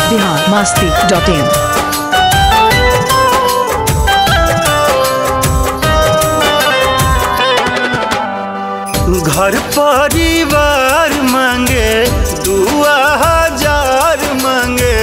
Bihar Masti dot in घर परिवार मांगे दुआ हजार मांगे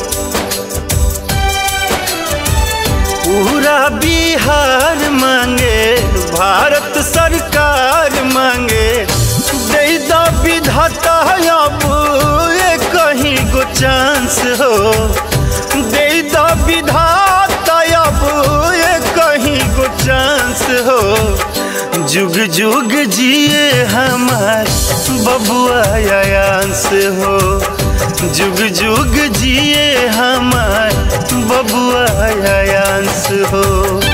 पूरा बिहार मांगे भारत सरकार मांगे दे द विधाता अब ये कहीं गो चांस हो दे द विधाता अब ये कहीं गो चांस हो जुग जुग जिए हमार बबुआ आयांस हो जुग जुग जिए हमार बबुआ आयांस हो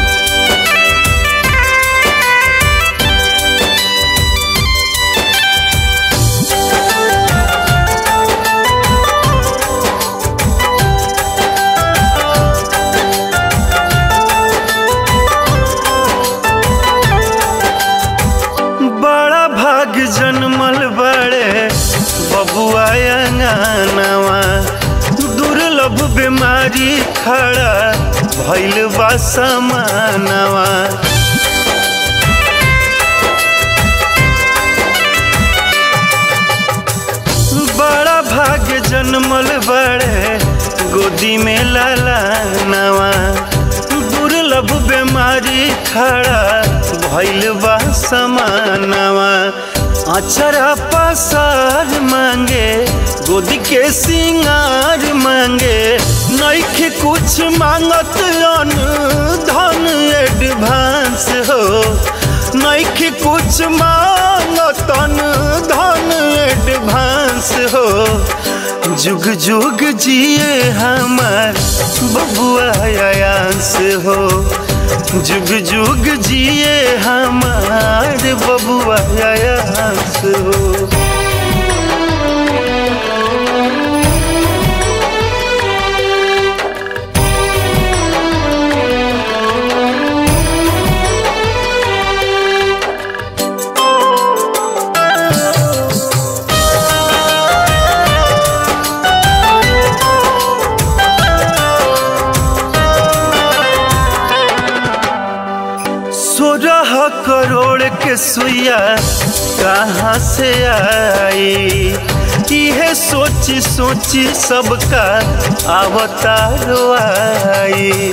बड़ा भाग जन्मल बड़े बबुआ अंगनवा दुर्लभ बीमारी खड़ा भैल बा समानवा बड़ा भाग्य जन्मल बड़े गोदी में लाला नवा दुर्लभ बीमारी खड़ा भैल बा समानवा अचरा पसार मांगे गोदी के सिंगार मांगे नैखे कुछ मांगत अन धन एडवांस हो नैखे कुछ मांगत अन धन एडवांस हो जुग जुग जिए हमार बबुआ आयांस हो जुग जुग जिए हमार बबुआ आयांस हो सोलह करोड़ के सुइया कहाँ से आई इहे सोची सोची सबका अवतारो आई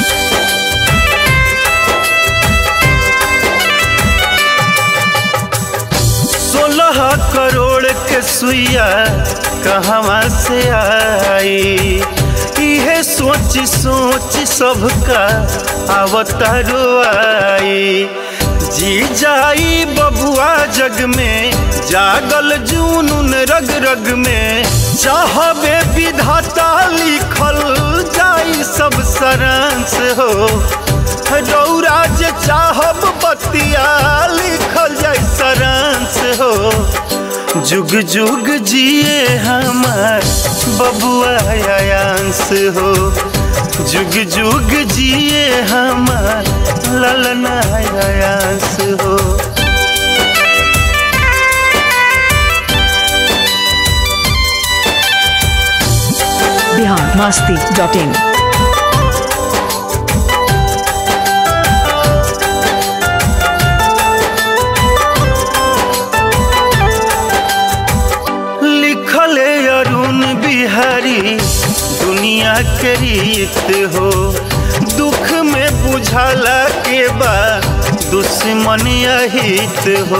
सोलह करोड़ के सुइया कहवा से आई इहे सोच सोच सबका अवतारो आई जी जाई बबुआ जग में जागल जूनून रग रग में चाहबे विधाता लिखल जाई सब सरांस हो रौरा जे चाहब बतिया लिखल जाई सरांस हो जुग जुग जिए हमार बबुआ आयांस हो जुग जुग जिए हमार ललना आयांस हो बिहार मास्ती डॉट इन लिखल अरुण बिहारी दुनिया के रीत हो दुख में बुझाला के बाद दुश्मन अहित हो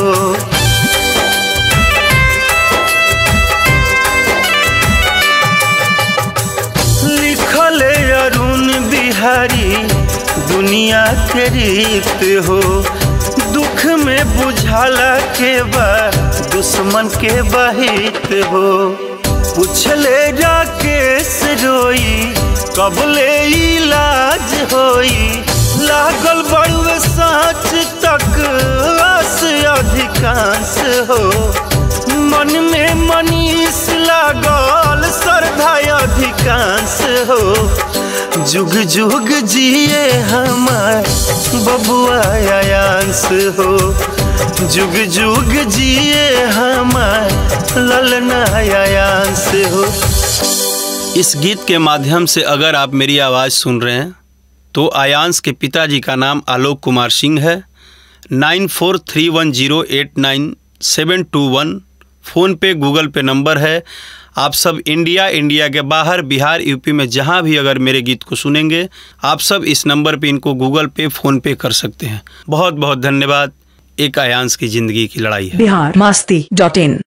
लिखल अरुण बिहारी दुनिया के रीत हो दुख में बुझाला के बाद दुश्मन के बहित हो पूछले राकेश रोई कब ले इलाज होई लागल बड़ुए साँच तक आस अधिकांश हो मन में मनीष लागल श्रद्धा अधिकांश हो जुग जुग जिए हमार बबुआ आयांस हो जुग जुग जिए हमार ललना आयांस हो इस गीत के माध्यम से अगर आप मेरी आवाज़ सुन रहे हैं तो आयांश के पिताजी का नाम आलोक कुमार सिंह है nine four three one zero eight nine seven two one PhonePe Google Pay number है आप सब इंडिया इंडिया के बाहर बिहार यूपी में जहाँ भी अगर मेरे गीत को सुनेंगे आप सब इस नंबर पे इनको गूगल पे फ़ोन पे कर सकते हैं बहुत बहुत धन्यवाद एक आयांश की ज़िंदगी की लड़ाई है बिहार मस्ती डॉट इन